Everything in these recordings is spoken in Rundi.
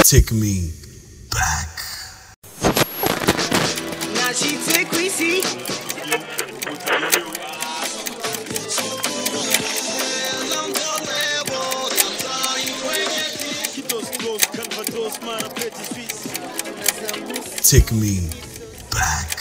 Take me back. Now she take we see. Take me back.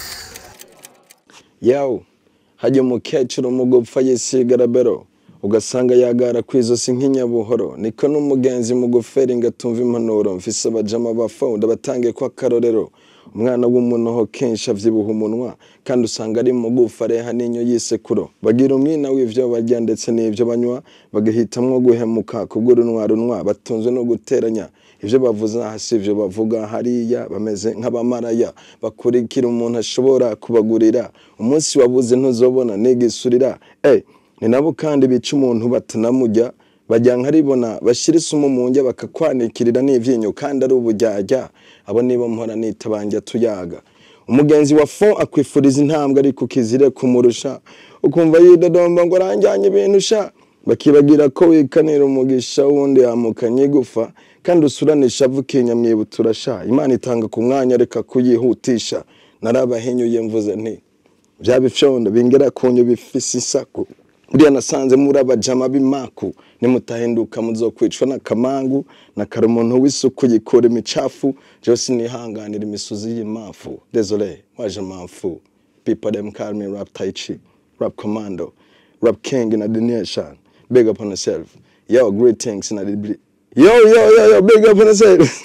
yawu hajya umukecuru mu gupfa yisigarabero ugasanga yagara ku izosi nk'inyabuhoro niko n'umugenzi mu gufera ingatumva impanuro mfise abajama bafunda batangiye ko akarorero umwana w'umunoho kenshi avyibuha umunwa kandi usanga ari mu gufa areha n'inyo yisekuro bagira umwina w'ivyo barya ndetse n'ivyo banywa bagahitamwo guhemuka kubw'urunwa runwa batunzwe no guteranya ivyo bavuze aha si ivyo bavuga hariya bameze nk'abamaraya bakurikira umuntu ashobora kubagurira umunsi wabuze ntuzobona nigisurira eh ni nabo kandi bica umuntu batanamurya bajya nkaribona bashyira isumu mu njya bakakwanikirira n'ivyinyo kandi ari ubujyajya abo nibo mpora nita banja tuyaga umugenzi wa fon akwifuriza intambwe ariko ukizire kumurusha ukumva yidodomba ngo aranjyanye ibintu sha bakibagira ko wikanira umugisha wundi yamukanye igufa kandi usuranisha avukinya mwibutura sha imana itanga ku mwanya reka kuyihutisha narabahinyuye mvuze nti bya bifyondo bingera kunyu bifise isaku buriya nasanze muri abajama b'imaku nimutahinduka muzokwicwa n'akamangu na kare umuntu w'isuku yikura imicafu jewe sinihanganira imisozi y'imafu désolé waje mamfu people them call me rap tai chi rap commando rap king in the nation big up on yourself yo greetings in the yo yo yo yo big up on yourself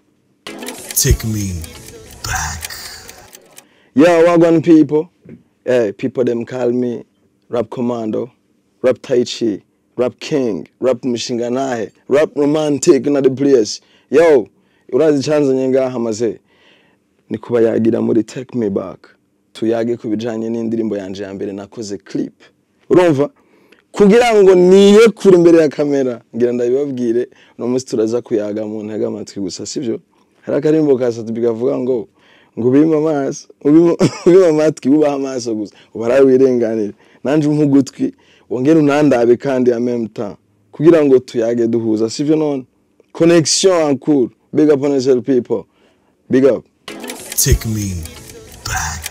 Take me back. Yo, Wagwan people. Hey, people them call me Rap Commando, Rap Tai Chi, Rap King, Rap Mishinganahe, Rap Romantic na the place. Yo, urazi chanzanye ngaha maze ni kuba yagira muri Take Me Back. Tuyage ku bijanye n'indirimbo yanje ya mbere nakoze clip. Urumva? Kugira ngo niye kure imbere ya kamera ngira ndabibabwire no munsi turaza kuyaga mu ntega amatwi gusa sivyo? Hari akarimbo kasatu bikavuga ngo ngo ubime amaso ubime ubime amatwi ubaha amaso gusa ubarawe wirenganire nanje umpa ugutwi wongere unandabe kandi ya même temps kugira ngo tuyage duhuza sivyo none connexion en cours big up on yourself people big up Take me back.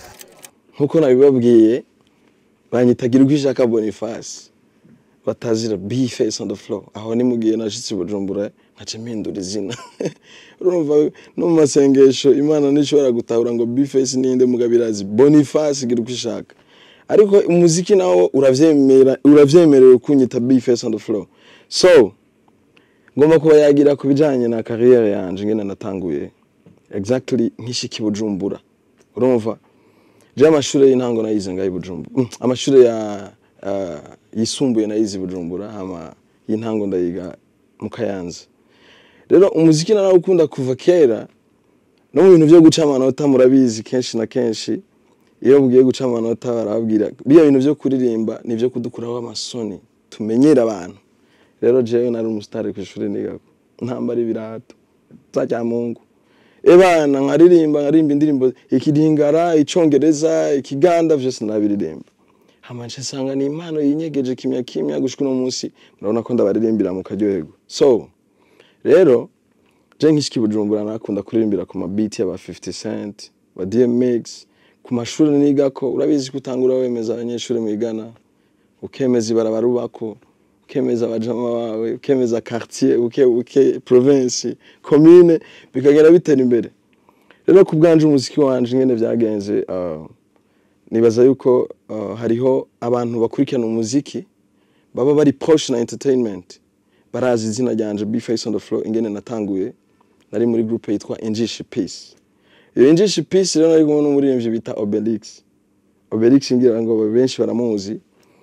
nkuko nabibabwiye banyitagira ubwishaka Boniface batazira B face on the floor aho ni mugiye nashitse i Bujumbura nkaca mpindura izina urumva no mu masengesho imana ntishobora gutahura ngo B face ninde mugabirazi Boniface gira uko ishaka ariko umuziki nawo uravyemera uravyemerewe kunyita B face on the floor so ngomba kuba yagira ku bijanye na career yanje ngene natanguye exactly nkishiki Bujumbura urumva je amashuri y'intango nayize ngaho i Bujumbura Mm, amashuri ya uh, yisumbuye nayize i Bujumbura hama y'intango ndayiga mu Kayanza rero umuziki narawukunda kuva kera no mu bintu byo guca amanota murabizi kenshi na kenshi iyo mugiye guca amanota barababwira biya bintu byo kuririmba ni byo kudukuraho amasoni tumenyera abantu rero jewe nari umusitari ku ishuri nigako ntambara ibirato za mungu ebana nkaririmba nkarimba indirimbo ikidingara icongereza ikiganda vyose nabiririmba hama nce nsanga ni impano yinyegeje kimya kimya gushika uno munsi murabona ko ndabaririmbira mu karyoherwa so rero je nkishiki bujumbura nakunda kuririmbira ku mabiti y'aba 50 cent ba DMX ku mashuri nigako urabizi ko utangura wemeza abanyeshuri mwigana ukemeza ibarabara ubako ukemeza abajama bawe ukemeza quartier uke uke province commune bikagenda bitera imbere rero ku bwanje umuziki wanje ngene vyagenze uh, nibaza yuko uh, hariho abantu bakurikirana umuziki baba bari proche na entertainment barazi izina ryanje Be Face on the Floor ingene natanguye nari muri groupe yitwa Injishi Peace iyo Injishi Peace rero nari kumwe n'umuririmbyi bita Obelix Obelix ngira ngo benshi baramuzi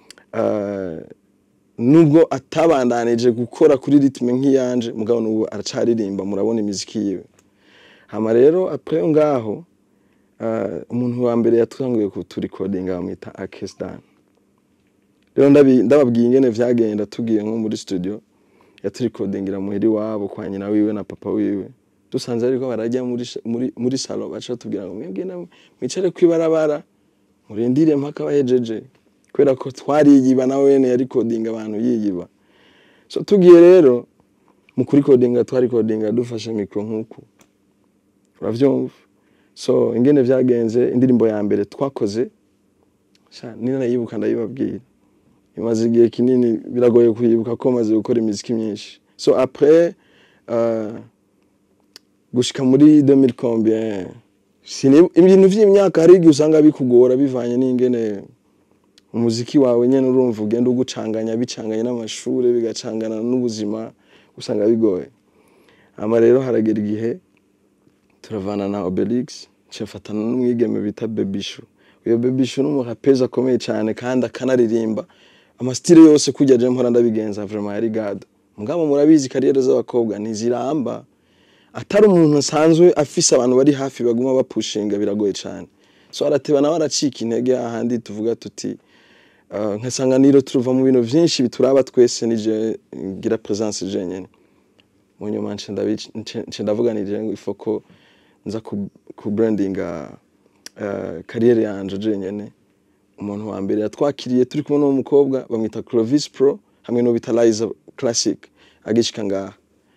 uh, nubwo atabandanije gukora kuri ritme nk'iyanje mugabo n'ubu aracaririmba murabona imiziki yiwe hama rero après ngaho uh, umuntu wa mbere yatanguye kuturikodinga bamwita Akesdan rero ndabi- ndababwiye ingene vyagenda tugiye nko muri studio yaturikodingira muhiri wabo kwa nyina wiwe na papa wiwe dusanze ariko barajya muri sh- muri muri salon baca tubwira ngo mwebwe namwe mwicare kwibarabara murindire mpaka bahejeje kubera ko twariyiba nawe wene yarikodinga abantu yiyiba so tugiye rero mu kurikodinga twarikodinga dufashe mikro nk'uku uravyumva so ingene vyagenze indirimbo ya mbere twakoze sha nina nayibuka ndayibabwira imaze igihe kinini biragoye kuyibuka ko maze gukora imiziki myinshi so après uh, gushika muri 2000 combien Sini- ibintu vy'imyaka hari igihe usanga bikugora bivanye n'ingene umuziki wawe nyene urumva ugenda ugucanganya bicanganye n'amashure bigacangana n'ubuzima usanga bigoye ama rero haragera igihe turavana na Obelix ncafatana n'umwigeme bita Bebishu uyo Bebishu n'umurapezi akomeye cyane kandi akanaririmba amastile yose kujya je mpora ndabigenza vraiment yari gado mugabo murabizi kariyeri z'abakobwa ntiziramba atari umuntu asanzwe afise abantu bari hafi baguma bapushinga biragoye cyane so arateba nawe aracika intege ahandi tuvuga tuti uh, nkasanganiro turuva mu bintu vyinshi bituraba twese nije ngira presence jenyene mu nyuma nce ndabic- nce- nce ndavuga nije ngo ifoko nza ku, ku brandinga uh, kariyeri yanje jenyene umuntu wa mbere yatwakiriye turi kumwe n'uwo mukobwa bamwita Clovis Pro hamwe n'uwo bita Liza Classic agishika ngaha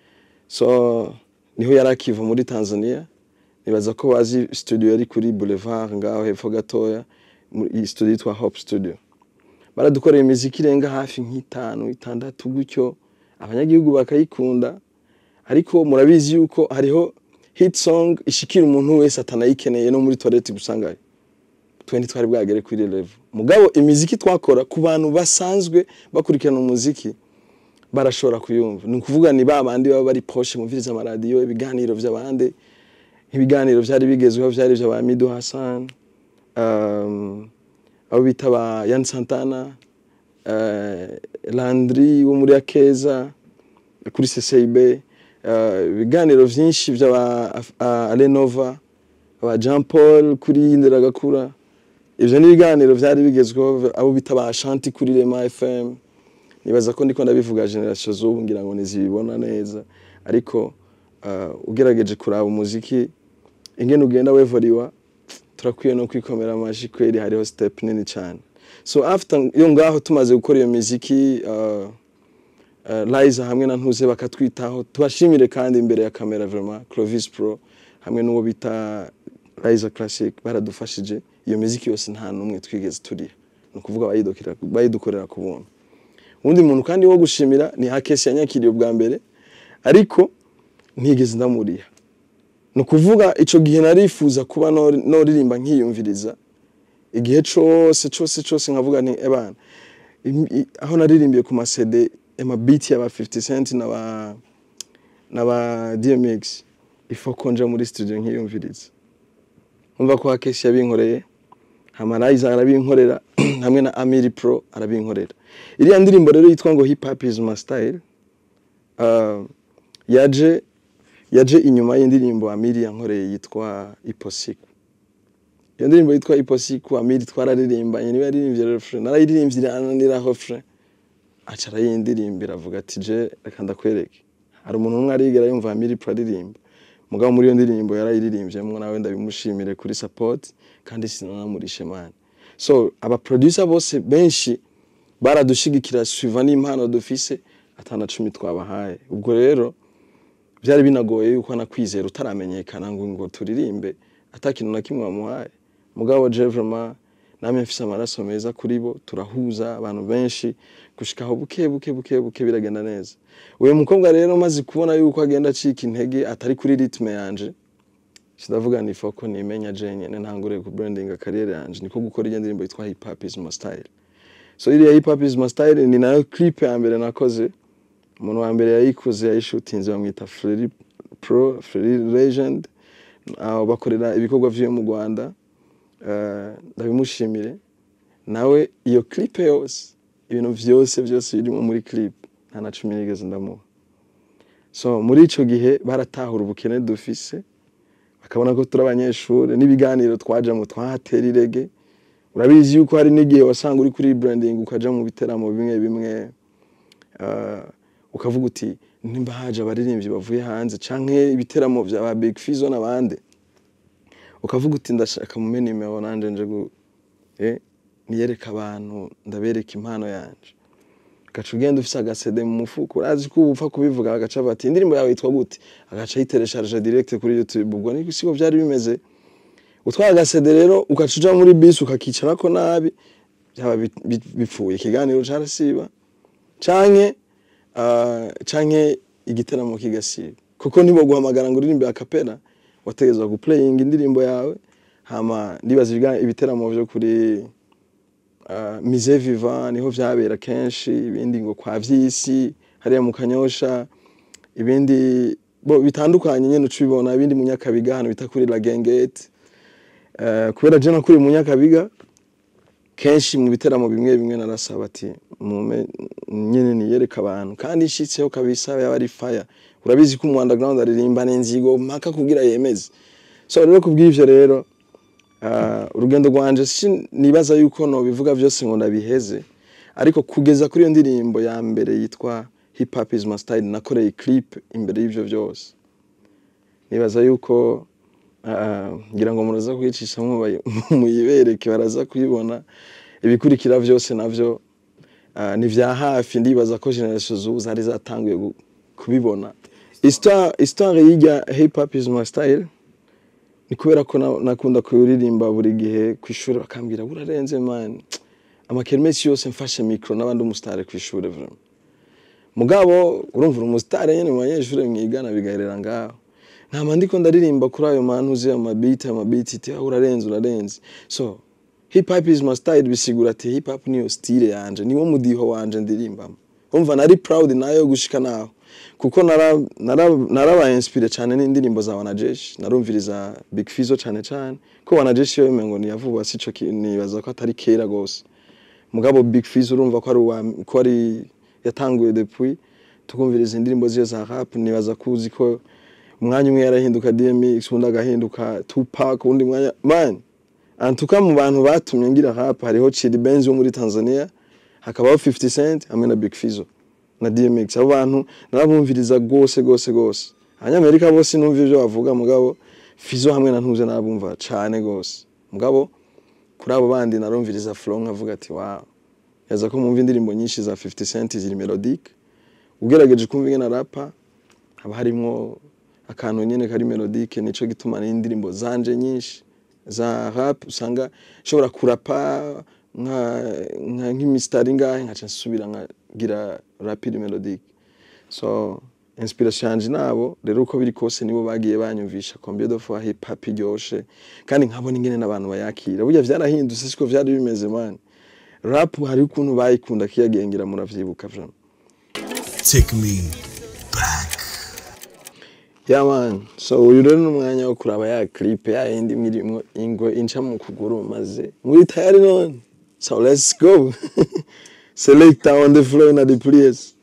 so niho yari akiva muri Tanzania nibaza ko bazi studio yari kuri Boulevard ngaho hepfo gatoya mu- iyi studio yitwa Hope Studio baradukoreye imiziki irenga hafi nk'itanu itandatu gutyo abanyagihugu bakayikunda ariko murabizi yuko hariho hit song ishikira umuntu wese atanayikeneye no muri toilette gusangayo twe twari bwagere kuri level mugabo imiziki twakora ku bantu basanzwe bakurikirana umuziki barashobora kuyumva ni ukuvuga ni ba bandi baba bari poshe mumviriza amaradiyo ibiganiro vy'abandi ibiganiro vyari bigezweho vyari vy'aba Mido Hassan um, abo bita ba Yan Santana uh, Landry wo muri Akeza kuri CCIB uh, ibiganiro vyinshi vy'aba uh, Alenova aba Jean Paul kuri Nderagakura ivyo ni ibiganiro vyari bigezweho abo bita ba Shanti kuri Rema FM nibaza ko ndiko ndabivuga generation z'ubu ngira ngo nizibibona neza ariko uh, ugerageje kuraba umuziki ingene ugenda wevoriwa turakwiye no kwikomera amashi kweri hariho step nini cyane so after iyo ngaho tumaze gukora iyo miziki uh, uh, Liza hamwe na Ntuze bakatwitaho tubashimire kandi imbere ya kamera vraiment Clovis Pro hamwe n'uwo bita Liza Classic baradufashije iyo miziki yose nta numwe twigeze turiha ni ukuvuga bayidokera bayidukorera ku buntu undi muntu kandi wo gushimira ni Hakesi yanyakiriye ubwa mbere ariko ntigeze ndamuriha ni ukuvuga ico gihe narifuza kuba nor- noririmba nkiyumviriza igihe cose cose cose nkavuga nti ebana im- i- aho naririmbiye ku masede amabiti y'aba 50 cent n'aba n'aba DMX ifo ko nja muri studio nkiyumviriza umva ko Hakesi yabinkoreye Hamariza arabinkorera hamwe na Amiri Pro arabinkorera iriya ndirimbo rero yitwa ngo hip hop is my style uh, yaje yaje inyuma y'indirimbo Amiri yankoreye yitwa Iposiku iyo ndirimbo yitwa Iposiku Amiri twararirimbanye niwe yaririmbye refrain narayiririmbye irananiraho refrain aca arayindirimbira avuga ati je reka ndakwereke hari umuntu umwe arigera yumva Amiri Pro aririmba mugabo muri iyo ndirimbo yarayiririmbyemo nawe ndabimushimire kuri support kandi sinanamurishe mani so aba producer bose benshi baradushigikira suiva n'impano dufise atana cumi twabahaye ubwo rero byari binagoye yuko nakwizera utaramenyekana ngo ngo turirimbe atakintu na kimwe wamuhaye mugabo je vraiment namwe mfise amaraso meza kuri bo turahuza abantu benshi gushikaho buke buke buke buke biragenda neza uyu mukobwa rero maze kubona yuko agenda acika intege atari kuri ritme yanje ndavuga ni foko nimenya je nyene ntangure ku branding career yanje niko gukora iyo ndirimbo yitwa hip hop is my style so iriya hip hop is my style ni nayo clip ya mbere nakoze umuntu wa mbere yayikoze yayishutinze bamwita Freri Pro Freri Legend aho bakorera ibikorwa vyo mu Rwanda Eh, ndabimushimire nawe iyo clip yose ibintu vyose vyose birimo muri clip nta na cumi nigeze ndamuha so muri ico gihe baratahura ubukene dufise bakabona ko turi abanyeshuri n'ibiganiro twajamo twahatera irege urabizi yuko hari n'igihe wasanga uri kuri branding ukaja mu biteramo bimwe bimwe uh, ukavuga uti nimba haje abaririmbyi bavuye hanze canke ibiteramo vya ba Big Fizzo n'abandi ukavuga uti ndashaka mume nimero nanje nje gu eh, niyereka abantu ndabereka impano yanje agaca ugenda ufise agasede mu mufuko urazi ko ubu upfa kubivuga agaca bati indirimbo yawe yitwa gute agaca ayiteresharije direct kuri youtube ubwo ni siko vyari bimeze utwaye agasede rero ugaca uja muri bisi ukakicarako nabi byaba bi- bi- bipfuye ikiganiro carasiba canke ah, canke igiteramo kigasiba kuko nibo guhamagara ngo uririmbe akapera wategezwa guplaying indirimbo yawe hama ndibaza ibiga- ibiteramo vyo kuri uh, mise viva niho vyabera kenshi ibindi ngo kwa vyisi hariya mu kanyosha ibindi bo bitandukanye nyene ucibona ibindi mu nyakabiga hano bita kuri la gengete uh, kubera je nakuri mu nyakabiga kenshi mu biteramo bimwe bimwe narasaba ati mume nyene niyereka abantu kandi ishitseho kabisa yaba ari fire urabizi ko mu underground aririmba n'inzigo mpaka kugira yemeze so rero kubw'ivyo rero uh, urugendo rwanje si nibaza yuko no bivuga vyose ngo ndabiheze ariko kugeza kuri iyo ndirimbo ya mbere yitwa hip hop is my style nakoreye clip imbere y'ivyo vyose nibaza yuko uh, ngira ngo muraza kuyicishamwo bayi- muyibereke baraza kuyibona ibikurikira vyose navyo uh, ni vya hafi ndibaza ko generation zubu zari zatanguye gu- kubibona histoire histoire y'irya hip hop is my style ni kubera ko na- nakunda kuyuririmba buri gihe ku ishuri bakambwira urarenze man amakermesi yose mfashe mikro n'abandi umusitare ku ishuri vraiment mugabo urumva uri umusitare nyene mu banyeshuri mwigana bigaherera ngaho nkama ndiko ndaririmba kuri ayo mantu uzi amabiti amabiti iti "Ah, urarenze urarenze so hip hop is my style bisigura ati hip hop niyo style yanje niwo mudiho wanje ndirimbamo umva nari proud nayo gushika naho kuko nara nara narabaye inspire cyane n'indirimbo za wanajeshi narumviriza big fizo cyane cyane ko wanajeshi yo ngo niyavuba sico ki- nibaza ko atari kera gose mugabo big fizo urumva ko ari uwa- ko ari yatanguye depuis tukumviriza indirimbo ziyo za rap nibaza kuzi ko umwanya umwe yarahinduka DMX undi agahinduka Tupac undi mwanya man antuka mu bantu batumye ngira rap hariho Chidi Benz wo muri Tanzania hakabaho 50 Cent hamwe na Big Fizzo na DMX abo bantu narabumviriza gose gose gose abanyamerika bose numva ivyo bavuga mugabo Fizzo hamwe na Ntuze narabumva cane gose mugabo kuri abo bandi narumviriza flow nkavuga ati wow yaza ko mumva indirimbo nyinshi za 50 Cent ziri melodique ugerageje kumva ingene rapa haba harimwo akantu nyene kari melodique nico gituma n'indirimbo zanje nyinshi za rap usanga nshobora kurapa nka nka nk'imistari ngahe nkaca nsubira nkagira rapide melodique so inspiration yanje nabo rero uko biri kose nibo bagiye banyumvisha combien de fois hip hop iryoshe kandi nkabona ingene n'abantu bayakira burya vyarahindutse siko vyari bimeze man rap hari ukuntu bayikunda kiyagengera muravyibuka vraiment Take me back. Yeah man, so uyu rero ni umwanya wo kuraba ya clip ya yindi mirimo ingwe inca mu kuguru maze muri tayari none so let's go selector on the floor na the place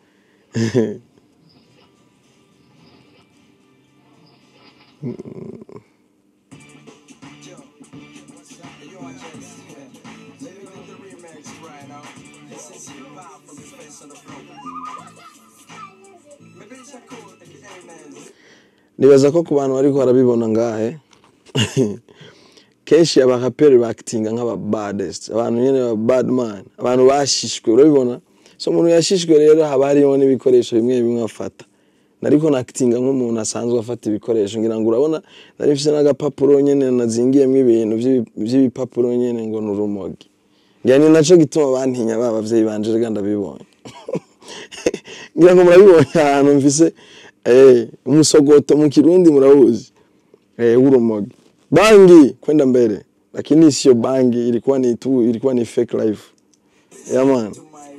nibaza ko ku bantu bariko barabibona ngahe kenshi abaraperi bakitinga nk'aba baddest abantu nyene ba badman abantu bashishwe urabibona so umuntu yashishwe rero haba hariho n'ibikoresho bimwe bimwe afata nariko nakitinga nk'umuntu asanzwe afata ibikoresho ngira ngo urabona nari mfise n'agapapuro nyene nazingiyemwo ibintu vy'ibi- vy'ibipapuro nyene ngo ni urumogi ngira ni naco gituma bantinya ba bavyeyi banje rega ndabibonye ngira ngo murabibonye ahantu mfise eh, umusogoto mu kirundi murauzi eh, urumogi bangi kwenda mbele lakini sio bangi ilikuwa ni tu ilikuwa ni fake life yeah man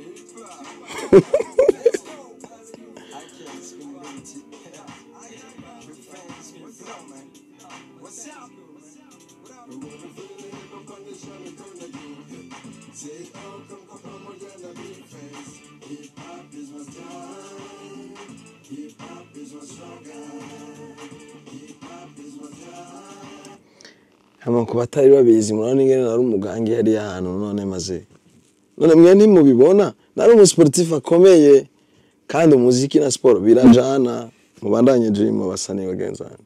hama ku batari babizi murabona ingene nari umugangi yari ahantu none maze none mwe ntimubibona nari umusportif akomeye kandi umuziki na siporo birajana mubandanye dream abasani bagenzi banje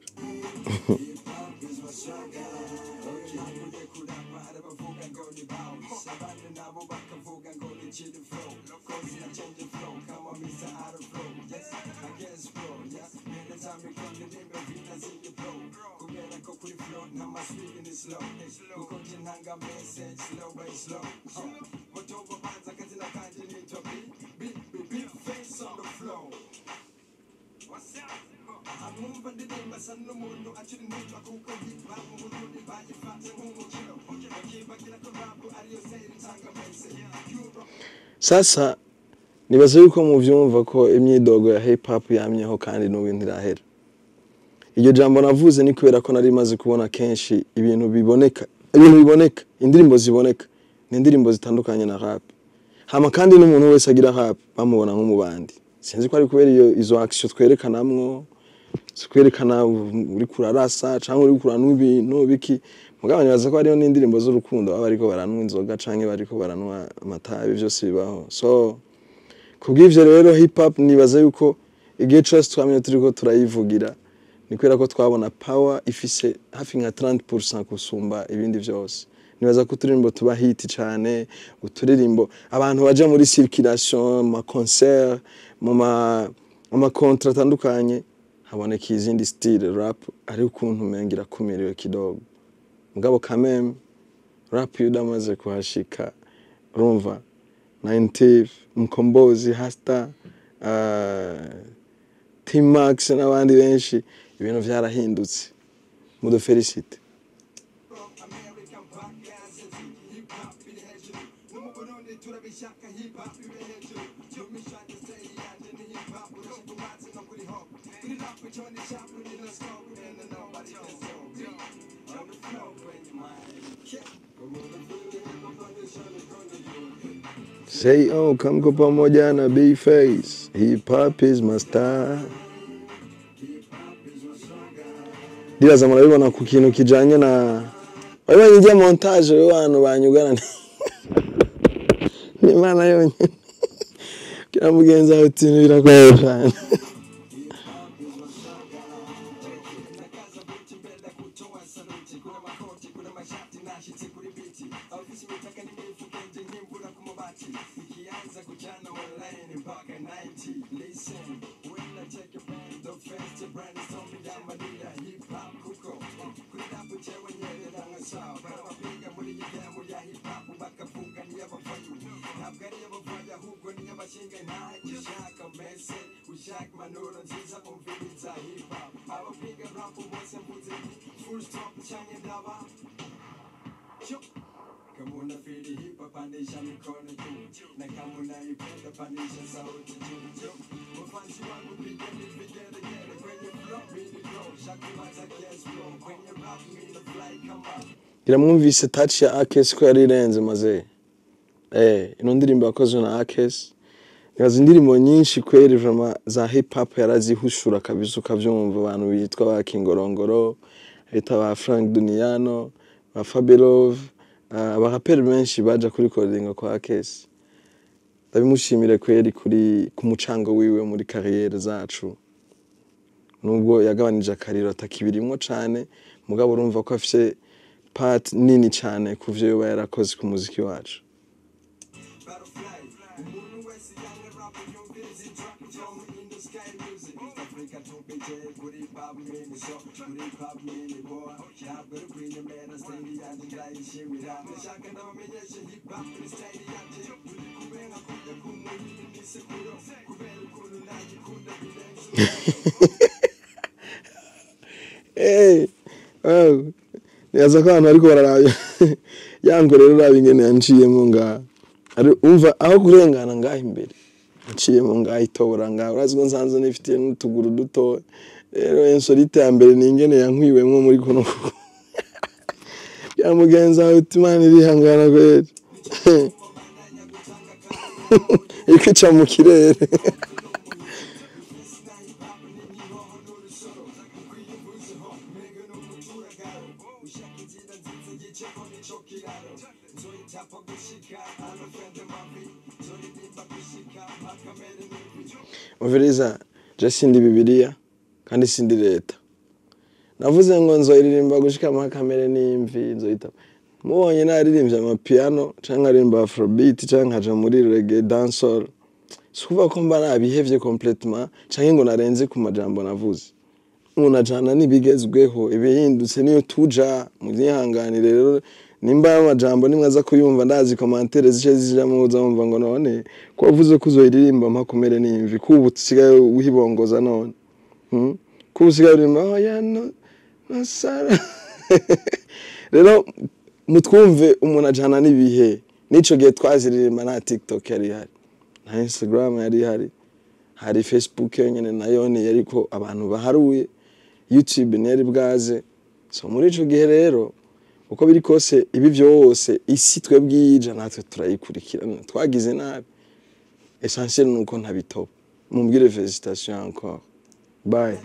ntanga message slow by slow mutombo banza akazina kanje nitwa b b b big face on the floor amwumva ndirimba asa n'umuntu akiri muto kuko yitwa mu burundi bayifate nk'umukino bakibagira ko rap ariyo seri itanga message Europe sasa nibaza yuko muvyumva ko imyidogo ya hip hop yamyeho kandi n'ubu ntirahera iryo jambo navuze ni kubera ko nari maze kubona kenshi ibintu biboneka ibintu biboneka indirimbo ziboneka ni indirimbo zitandukanye na rap hama kandi n'umuntu wese agira rap bamubona nk'umubandi sinzi ko ari kubera iyo izo action twerekanamwo twerekana uri kurarasa cyangwa uri kuranwa ibintu biki mugabo nibaza ko hariho n'indirimbo z'urukundo baba bariko baranwa inzoga canke bariko baranwa amatabi byose bibaho so kubw'ivyo rero hip hop nibaza yuko igihe cyose twamye turiko turayivugira ni kubera ko twabona power ifise hafi nka 30% kusumba ibindi vyose nibaza ko uturirimbo tuba hit cane uturirimbo abantu baja muri circulation mu ma concert mu ma mu ma contrat atandukanye haboneka izindi style rap ari ukuntu umenga irakumiriwe kidogo mugabo kameme rap iyo udamaze kuhashika urumva 90 mkombozi hasta uh, Team Max n'abandi benshi ibintu vyarahindutse mudufelicite American podcast hip hop iri hejuru no mu Burundi turabishaka hip hop iri hejuru tumishaka stay yanje ni hip hop urashaka umazi no kuri hop kuri rap cyo ni sharp ni no scope and nobody can stop me on the flow when you mind Come on, feel it, I'm on the show, gonna do it. Say oh kamko pamoja na B-Face hip hop is my style ndibaza murabibona ku kintu kijanye na wabibonye ijya montage y'abantu banyugana ni imana yonyine kira mugenzi wawe uti ibintu biragoye cyane nakaza buti mbele kutoa saluti kuna makoti kuna mashati nashitse kuri biti abafise imitaka n'imifuka nje nkimbura ku mabati ikianza kujana online mpaka 90 listen when I take a band the first brand is on me down madida hip hop kuko kuri rap jewe nyene ndanga sawa barabapiga muri igihembo ya hip hop bakavuga ni y'abavayo ntabwo ari y'abavayo ahubwo ni y'abashinga ntahe ushaka mese ushaka manuro nziza umviriza hip hop abapiga rap bose mvuze full stop canke ndaba Yo. Kama unafili hip hop pandisha mikono juu na kama unaipenda pandisha sauti juu wafanzi wangu pigeni vigelegele kwenye flow mini grow shakumaza guess flow kwenye rap mini fly kama iramwumvise touch ya Akes ko yari irenze maze eh ino ndirimbo yakozwe na Akes nibaza indirimbo nyinshi kweri vraiment za hip hop yarazihushura kabisa ukavyumva abantu bitwa ba Kingorongoro bita ba Frank Duniano ba Fabelov uh, abaraperi benshi baja kuri recording kwa Akes ndabimushimire kweri kuri ku mucango wiwe muri kariyeri zacu nubwo yagabanije akariro atakibirimwo cane mugabo urumva ko afise part nini cane ku vyo yoba yarakoze ku muziki wacu butterfly umuntu wese yanga rap yumviriza trap from in the sky music Africa tupije kuri pop mini so kuri pop mini boy ntabwo ari kwinyemera style yanjye ndayishimira ndashaka ndabamenyeshe hip hop ni style yanjye kubera kujya ku muriro n'isekuro kubera ukuntu nayikunda birenze hey, wow. nibaza ko abantu bariko bararaba yango rero uraba ingene yanciyemo ngaha Ari- umva aho kurengana ngaha imbere nciyemo ngaha itobora ngaha urazi ko nsanzwe nifitiye n'utuguru dutoya rero insolite ya mbere ni ingene yankwiwemwo muri kuno kuguru. bya mugenzi wawe uti imana irihangana kweri iriko ica mu kirere ushaka inzira nziza yiceko nico kiraro nzoyitapa gushika anofende mabi nzoririmba gushika makamere n'imvi umviriza je sindi bibiliya kandi sindi leta navuze ngo nzoyiririmba gushika mu kamere n'imvi nzoyita mubonye naririmbye amapiano canke nkaririmba afrobeat canke nkaja muri reggae dancehall si ukuvuga ko mba nabihevye complètement canke ngo narenze ku majambo navuze umuntu ajana n'ibigezweho ibihindutse niyo tuja muvyihanganire rero nimba amajambo nimwe aza kuyumva ndazi komantere zice zijamo uzamva ngo none ko wavuze ko uzoyiririmba mpakumere n'imvi ko ubu usigaye uhibongoza none Hmm? ko ubu usigaye uririmba oh ya no no sara rero mutwumve umuntu ajana n'ibihe n'ico gihe twaziririmba nta tiktok yari ihari nta instagram yari ihari hari facebook yonyene nayo ni yariko abantu baharuye youtube ntiyari bwaze so muri ico gihe rero uko biri kose ibi vyose isi twebwe yija natwe turayikurikirana twagize nabi essentiel nuko ntabitoba mumbwire felicitation encore bye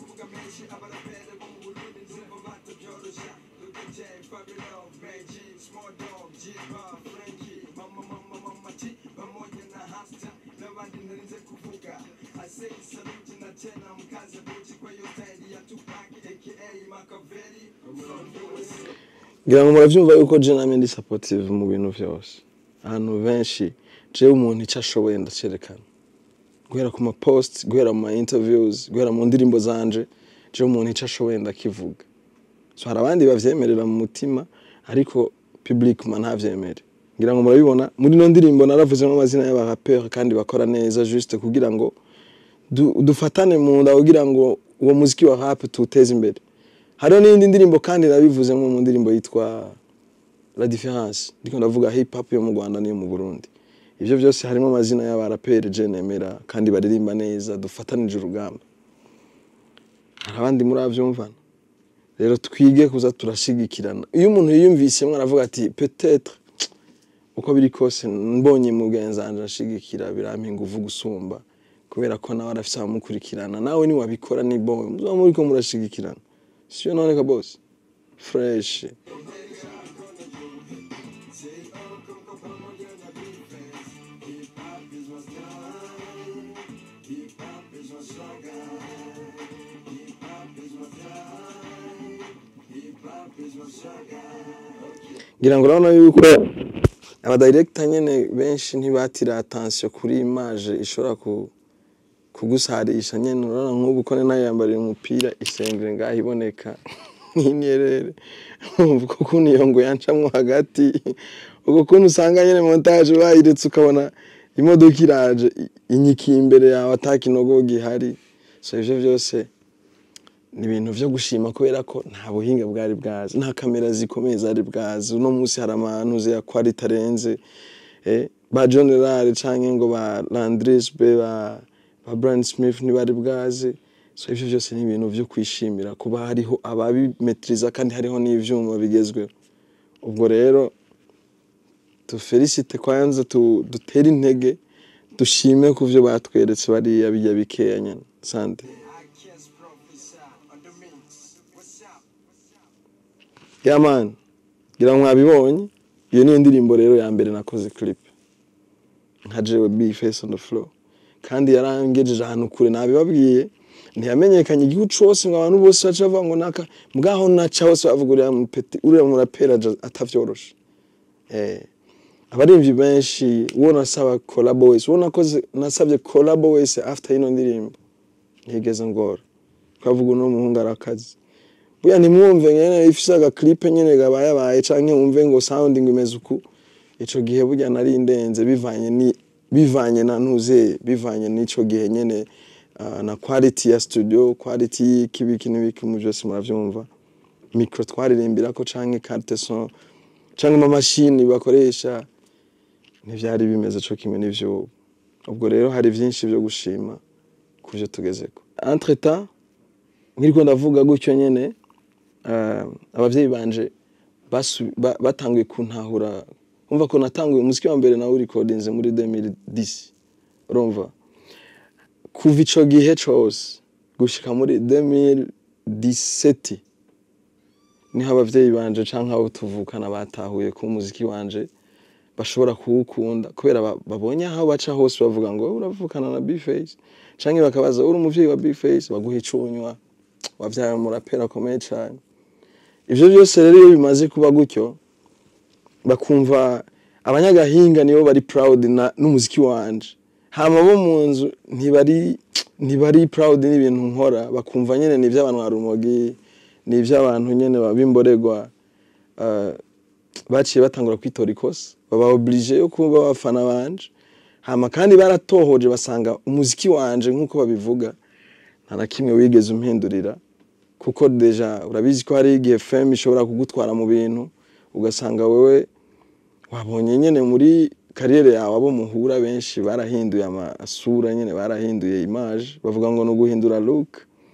ngira ngo muravyumva yuko je namye ndi supportive mu bintu vyose ahantu benshi jewe umuntu ico ashoboye ndacerekana guhera ku mapost guhera mu ma interviews guhera mu ndirimbo zanje jewe umuntu ico ashoboye ndakivuga so hari abandi bavyemerera mu mutima ariko public ma ntavyemere ngira ngo murabibona muri no ndirimbo naravuzemo amazina y'abarapeur kandi bakora neza juste kugira ngo du- dufatane mu nda kugira ngo uwo muziki wa rap tuwuteze imbere hariho n'indi ndirimbo kandi nabivuzemo mu ndirimbo yitwa la différence ndiko ndavuga hip hop yo mu Rwanda n'iyo mu Burundi ivyo byose harimo amazina y'abaraperi je nemera kandi baririmba neza dufatanije urugamba hari abandi muri avyumvana rero twige kuza turashigikirana iyo umuntu yiyumvisemwo aravuga ati peut-être uko biri kose mbonye mugenzi wanje ashigikira birampa inguvu gusumba kubera ko nawe arafise abamukurikirana nawe niwabikora ni bon muzoba muriko murashigikirana siyo noneka bose fresh ngira ngo urabona yuko abadirekita nyene benshi ntibatira attention kuri image ishobora ku kugusarisha nyene urabona nk'ubu ko nayo yambariye umupira isengere ngaho iboneka nk'inyerere umva uko kuntu iyo ngo yancamwo hagati uko kuntu usanga nyene montage bayiretse ukabona imodoka iraje i- inyikiye imbere yawe ata kinogo gihari so ivyo vyose ni ibintu vyo gushima kubera ko nta buhinga bwari bwazi nta kamera zikomeye zari bwazi uno munsi hari amantu ya quality arenze eh, ba John Rare canke ngo ba Landris be ba, ba Brian Smith ntibari bwazi so ivyo vyose ni ibintu vyo kwishimira kuba hariho ababimetriza kandi hariho n'ivyuma bigezweho ubwo rero tufelicite kwanza tu, dutere intege dushime ku vyo batweretse bariya bijya bikeya nyene sante I can't prophesy on the mix. What's up? Yeah man, gira ngo mwabibonye iyo niyo ndirimbo rero ya mbere nakoze clip nka jewe B face on the floor kandi yarangejeje ahantu kure nabibabwiye ntiyamenyekanye igihugu cose ngo abantu bose baca bavuga ngo naka mwaho naca hose bavuga uriya mupeti uriya murapera aja- atavyoroshe eh abarimvyi benshi uwo nasaba collab wese uwo nakoze nasabye collab wese after ino ndirimbo ntigeze ngora twavuga uno muhungu arakazi buya ntimwumve nyene ifise agaklipe nyene gabayabaye canke wumve ngo sound ngo imeze uku ico gihe burya nari ndenze bivanye ni bivanye na ntuze bivanye n'ico gihe nyene uh, na quality ya studio quality y'ikibiki n'ibiki mu byose muravyumva micro twaririmbirako canke carte son canke amamashini bakoresha ntivyari bimeze co kimwe n'ivyo ubwo rero hari vyinshi vyo gushima kuvyo tugezeko entre temps nkiriko ndavuga gutyo nyene uh, abavyeyi banje basu- ba- batanguye kuntahura umva ko natanguye umuziki wa mbere nawe recordinze muri 2010 urumva kuva ico gihe cose gushika muri 2017 niho abavyeyi banje canke abo tuvukana batahuye ko umuziki wanje bashobora kuwukunda kubera ba- babonye aho baca hose bavuga ngo "Wowe uravukana na B-Face canke bakabaza uri umuvyeyi wa B-Face baguha icunywa wavyaye umuraperi akomeye cane ivyo byose rero iyo bimaze kuba gutyo bakumva abanyagahinga nibo bari proud na n'umuziki wanje hama bo mu nzu ntibari ntibari proud n'ibintu nkora bakumva nyene ni ivy'abantu ba rumogi ni ivy'abantu nyene babimboregwa uh, baciye batangura kwitora ikosa baba oblige yo kuba abafana banje hama kandi baratohoje basanga umuziki wanje nk'uko babivuga nta na kimwe wigeze umpindurira kuko deja urabizi ko hari igihe fm ishobora kugutwara mu bintu ugasanga wewe wabonye nyene muri kariyere yawe abo muhura benshi barahinduye amasura nyene barahinduye image bavuga ngo ni uguhindura look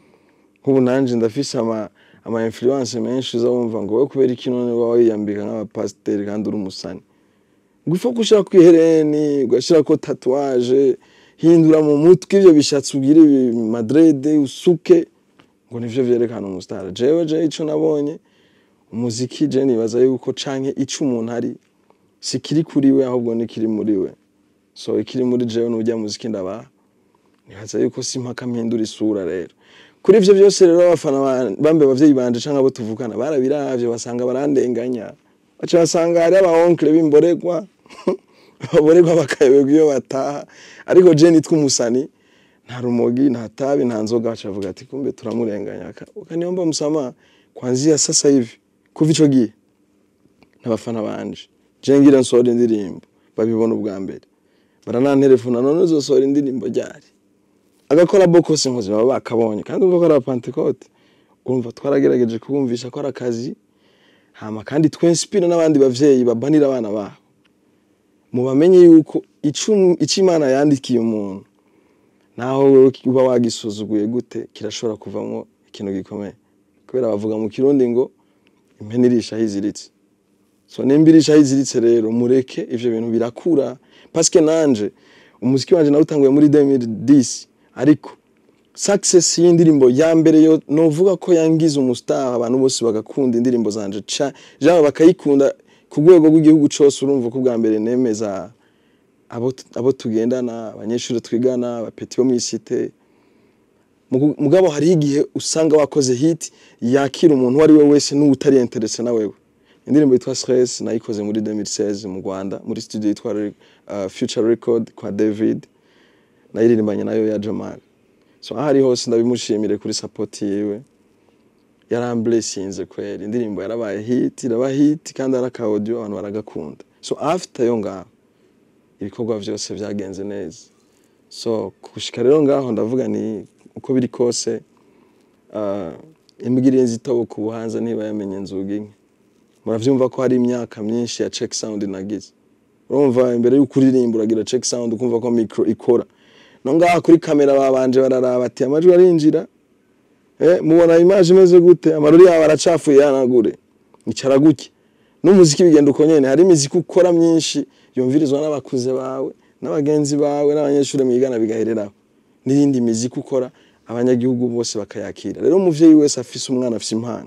nk'ubu nanje ndafise ama ama influence menshi uza wumva ngo wowe kubera iki none waba wiyambika nk'abapasiteri kandi uri umusani gufa gushira ku ihereni ugashira ko tatuwaje hindura mu mutwe ivyo bishatsi ugire ibi madrede usuke ngo nivyo vyerekana umusitari jewe je ico nabonye umuziki je nibaza yuko canke ico umuntu ari si kiri kuri we ahubwo ni kiri muri we so ikiri muri jewe n'urya muziki ndabaha nibaza yuko si mpaka mpindura isura rero kuri ivyo vyose rero abafana ba- bambe abavyeyi banje canke abo tuvukana barabiravye basanga barandenganya baca basanga hari abaonkle b'imboregwa baboregwa bakayoberwa iyo bataha ariko je nitwa umusani nta rumogi nta tabi nta nzoga baca bavuga ati kumbe turamurenganya Aka- ukaniomba msamaha kwanzia sasa hivi kuva ico gihe n'abafana banje je ngira nsohora indirimbo babibona ubwa mbere barananterefona none uzosohora indirimbo ryari agakora bokose nkozi baba bakabonye kandi ubwo ko ari apantekote urumva twaragerageje kubumvisha ko ari akazi hama kandi twenspira n'abandi bavyeyi babanira abana babo mubamenye yuko ico ico imana yandikiye umuntu naho wewe uba wagisuzuguye gute kirashobora kuvamwo ikintu gikomeye kubera bavuga mu kirundi ngo impene irisha aho iziritse so nimba irisha aho iziritse rero mureke ivyo bintu birakura paske nanje umuziki wanje nawutanguye muri 2010 ariko success y'indirimbo ya mbere yo novuga ko yangize umustar abantu bose bagakunda indirimbo zanje ca jaba bakayikunda ku rwego rw'igihugu cose urumva ko bwa mbere nemeza abo abo tugendana abanyeshuri twigana abapeti bo mw'isite Mugu- mugabo hari igihe usanga wakoze hit yakira umuntu uwo ari we wese n'utari interese na wewe indirimbo yitwa stress nayikoze muri 2016 mu Rwanda muri studio yitwa uh, Future Record kwa David nayiririmbanye nayo ya Jamal so aho ari hose ndabimushimire kuri support yiwe yaramblessinze kweli indirimbo yarabaye hit iraba hit kandi ari aka audio abantu baragakunda so after yo ngaho ibikorwa vyose vyagenze neza so gushika rero ngaho ndavuga ni uko biri kose uh, imbwa irenze itobo ku buhanza ntiba yamenye inzugi nke muravyumva ko hari imyaka myinshi ya check sound nagize urumva imbere y'uko uririmba uragira check sound ukumva ko micro ikora no ngaha kuri kamera babanje bararaba ati amajwi arinjira eh, mubona image imeze gute amarori yawe aracafuye yanagure icara gutya n'umuziki bigenda uko nyene hari imiziki ukora myinshi yumvirizwa n'abakuze bawe n'abagenzi bawe n'abanyeshuri mwigana bigahereraho n'iyindi miziki ukora abanyagihugu bose bakayakira rero umuvyeyi wese afise umwana afise impano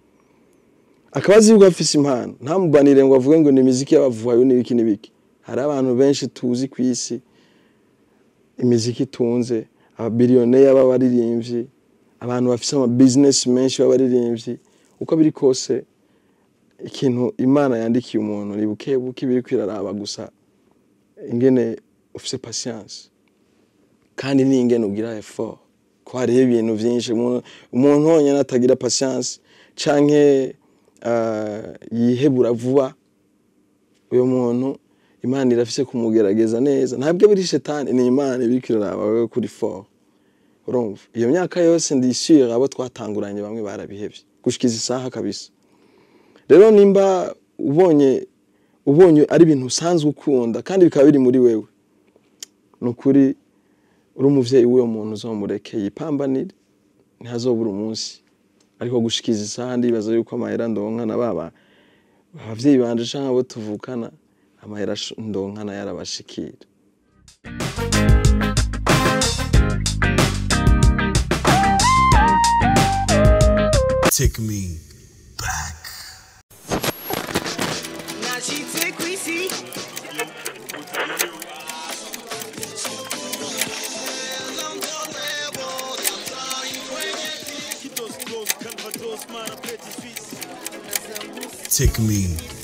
akaba azi yuko afise impano ntamubanire ngo avuge ngo ni imiziki y'abavuhayo n'ibiki n'ibiki hari abantu benshi tuzi ku isi imiziki itunze ababiliyoneya b'abaririmbyi abantu bafise ama business menshi b'abaririmbyi uko biri kose ikintu imana yandikiye umuntu ni buke buke biri kwiraraba gusa ingene ufise patience kandi ni ingene ugira effort ko hariho ibintu vyinshi umuntu umuntu honyene atagira patience canke uh, yihebura vuba uyo muntu imana irafise kumugerageza neza ntabwo biri shetani ni imana ibiriko iraraba wewe kuri fort urumva iyo myaka yose ndishyira abo twatanguranye bamwe barabihevye gushikiza isaha kabisa rero nimba ubonye ubonye ari ibintu usanzwe ukunda kandi bikaba biri muri wewe ni ukuri uri umuvyeyi w'uwo muntu uzomureke yipambanire ntihazobura umunsi ariko gushikiza isaha ndibaza yuko amahera ndonka na baba abavyeyi banje canke abo tuvukana amahera sh- ndonkana yarabashikira Take me back. Now she take we see. Take me